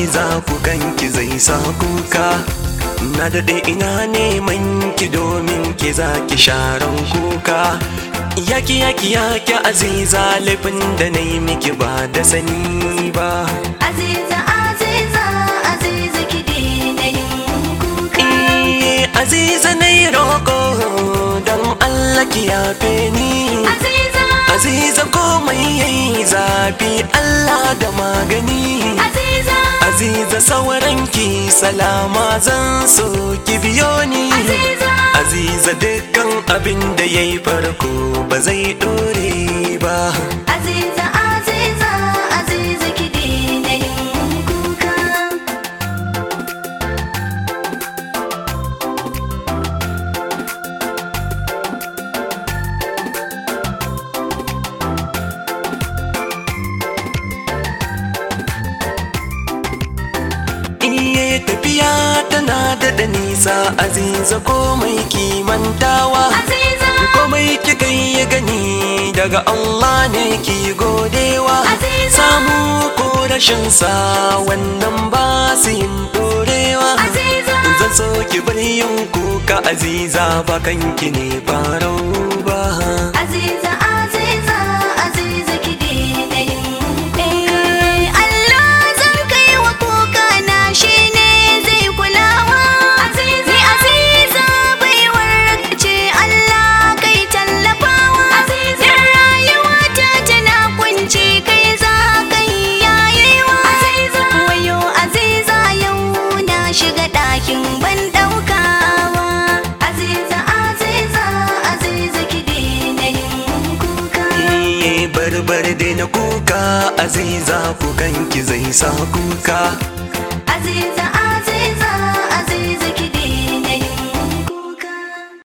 aziza kukanki zai sa kuka na daɗe ina neman ki domin ki za ki sharan kuka yaki yaki yaki aziza laifin da na yi miki ba da sani ba Aziza Aziza Aziza ki daina yin kuka Eh, aziza na yi roƙo don allah ki yafe ni Aziza aziza komai yayi zafi allah da magani Aziza Aziza sauranki salama zan so ki biyo ni Aziza Aziza dukkan abin da ya yi farko ba zai dore ba Aziza Aziza Aziza ki daina yin kuka Iye tafiya tana da nisa Aziza komai kimantawa Aziza komai kika yi gani daga Allah ne ki godewa Aziza. samu ko rashin sa wannan ba su yin dorewa Aziza zan so ki bar yin kuka aziza ba kanki ne farau ba Aziza Aziza Aziza ki daina yin kuka Allah zan kai wa kuka na shine zai kulawa Aziza ni Aziza baiwar ce Allah kai tallafawa Aziza rayuwa ta tana kunci kai za kai yayewa Aziza wayo Aziza yau na shiga ɗakin ban ɗaukawa Aziza Aziza Aziza ki daina yin kuka Iye barbar da na kuka aziza kukanki zai sa kuka Aziza